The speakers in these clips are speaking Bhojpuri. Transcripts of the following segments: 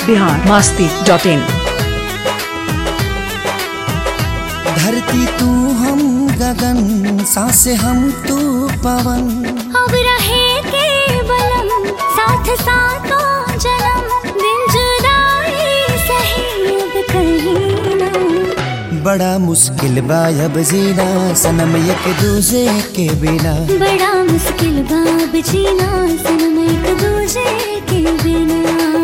बिहार मास्ती डॉट इन धरती तू हम गगन सांसे हम तू पवन अब रहे के बलम साथ साथों जन्म दिन जुदाई सही अब कहीं ना बड़ा मुश्किल बा अब जीना सनम एक दूजे के बिना बड़ा मुश्किल बाब जीना सनम एक दूजे के बिना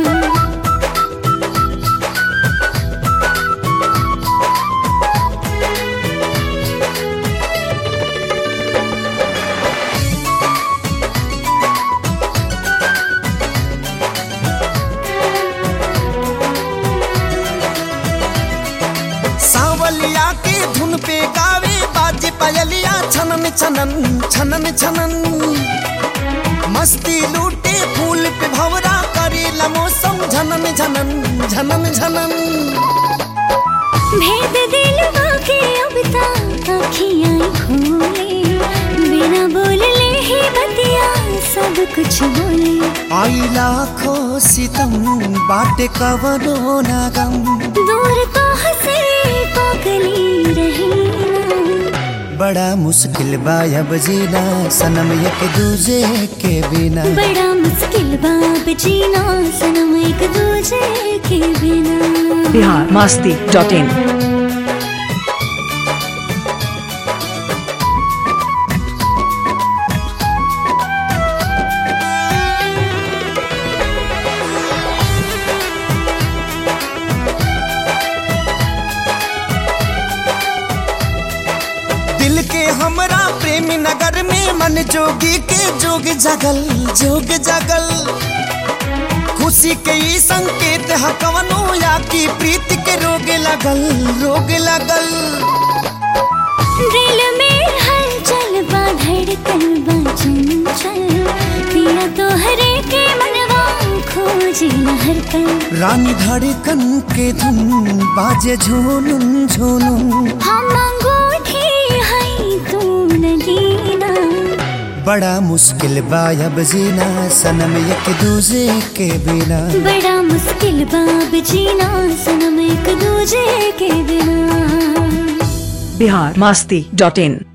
सावलिया के धुन पे गावे बाजे पायलिया छनन छनन छनन छनन मस्ती लूटे फूल पे भवरा करेला मौसम झनन झनन झनन झनन भेद दिल के अब तक अखियां खोले बिना बोलले ही बतिया सब कुछ बोले आई लाखों सितम बाटे कवनो नागम दूर तो हंसे पागली रही ना बड़ा मुश्किल बा अब जीना सनम एक दूजे के बिना बड़ा मुश्किल बाब जीना सनम एक दूजे के बिना बिहार मास्ती डॉट इन दिल के हमरा प्रेम नगर में मन जोगी के जोग जगल जोग जगल खुशी के ई संकेत ह कवनो या की प्रीत के रोग लगल रोग लगल दिल में हलचल बा धड़कन बा चंचल पिया तो हरे के मनवा खोजी हर पल रानी धड़कन के धुन बाजे झूनुन झूनुन हम अंगूठी है तू नगीना बड़ा मुश्किल बा अब जीना सनम एक दूजे के बिना बड़ा मुश्किल बाब जीना सनम एक दूजे के बिना बिहार मास्ती डॉट इन